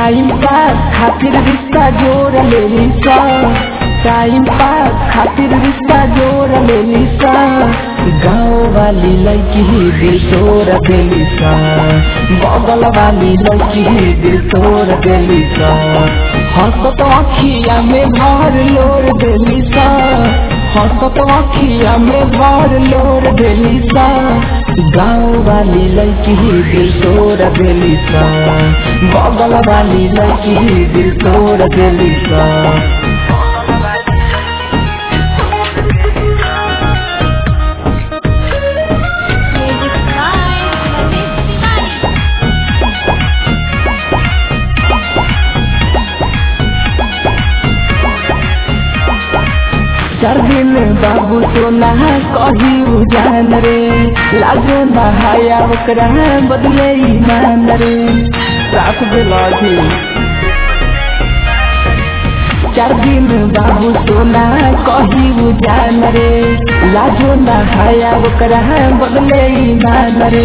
Time pass खातिर रिश्ता जोड़ लेली सा टाइम पास खातिर रिश्ता जोड़ लेली सा गाँव वाली लड़की दिल तोड़ देली सा बगल वाली लड़की दिल तोड़ देली सा हंसत अखिया में भर लोर देली सा हंसत अखिया में भर लोर देली सा गाँव वाली लड़की दिल तोड़ देली सा बगल वाली लड़की दिल तोड़ देली सा Music by Manish Tiwari. चार दिन बाबू सोना कही उजान रे लागो नहाया ओकरा बदले ईमान रे रात बेलाधी चार दिन बाबू सोना कही उजान रे लाजो नहाया ओकरा बदले ईमान रे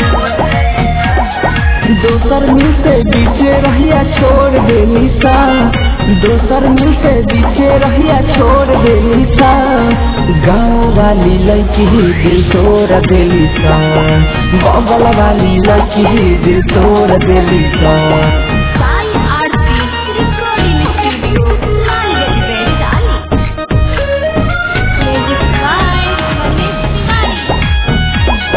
दोसर मुँह से बीचे रहिया छोड़ देली सा दोसर मुँह से बीचे रहिया छोड़ देली सा गाँव वाली लड़की दिल तोड़ देली सा बगल वाली लड़की दिल तोड़ देली सा Sai Aarti Recording Studio, Nalgiri, Vaishali. Music by Manish Tiwari.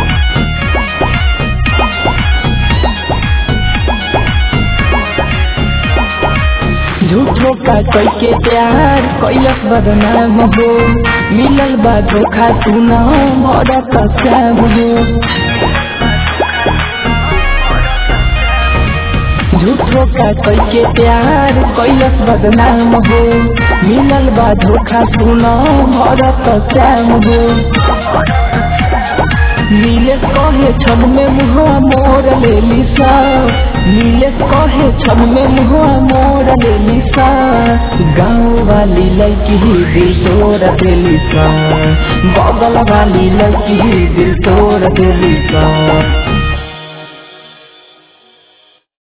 झूठो का कोई के प्यार कैलस बदनाम हो मिलल बा धोखा सुना बड़ा कस्याम हो झूठो का कोई के प्यार कैलस बदनाम हो मिलल बा धोखा सुना बड़ा कस्याम हो नीलेश कहे छन में मुहा मोर लेली सा नीलेश कहे छन में मुहा मोर लेली सा गाँव वाली लड़की दिल तोड़ देली सा बगल वाली लड़की दिल तोड़ देली सा